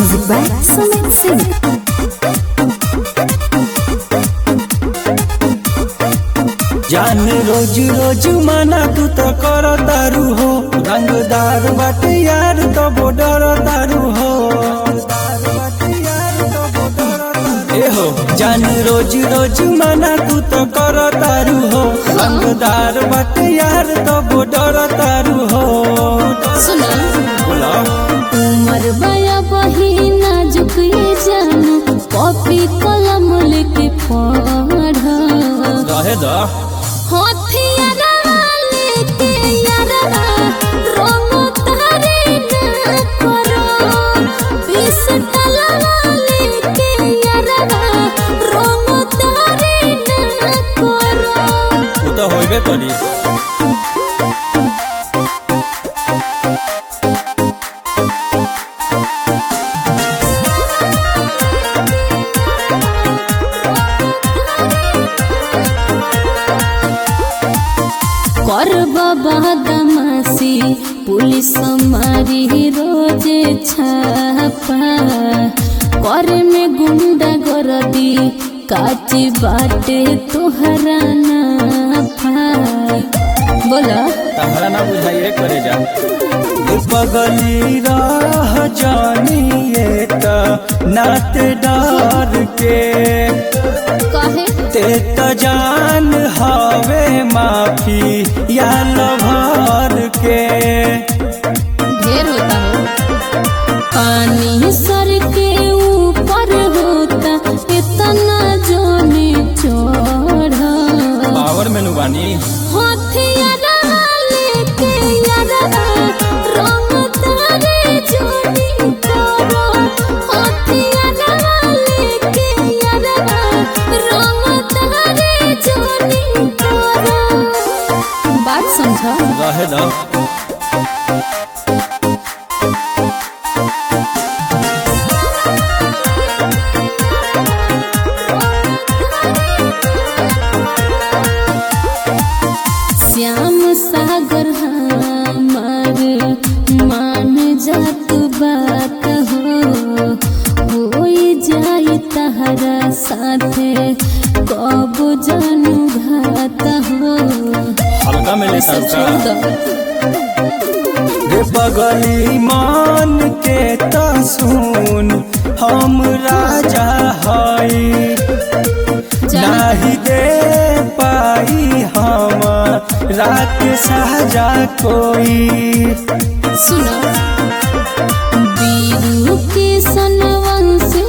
Music by Sumit Singh. जान रोज रोज माना तू तो कर तारू हो रंगदार बाटे यार तो बॉर्डर तारू हो ए हो जान रोज रोज माना तू तो कर तारू हो रंगदार बाटे यार तो बॉर्डर तारू हो सुना बोला उमर बया बहिना झुकिए जाना कॉपी कलम लेके पढ़ रहे दा हथियारा लेके यारा रंग तारे ना करो बीस तलवा लेके यारा रंग तारे ना करो तू तो होइबे करी कर बाबा दमासी पुलिस मारी रोज छापा कर में गुंडा गरदी काची बाटे तोहरा नाफा बोला तहरा ना बुझाइए करे जा बगली राह जानिए त नात डार के कहे ते त जान हवे माफी या लभार के ढेर होता हो पानी सर के ऊपर होता इतना जोने चढ़ा पावर मेनू बानी हथियारा लेके यारा रंग तारे जोड़ी करो हथियारा लेके यारा रंग तारे जोड़ी करो बात समझा रहे दा श्याम सागर हमार मान जात बात हो होई जाई तहरा साथे कब जानू घात हो हल्का में ले सब सबका छोड़ दो रे बगली मान के त सुन हम राजा हई नाही दे पाई हम रात साजा कोई सुनो बीरू के सनवंश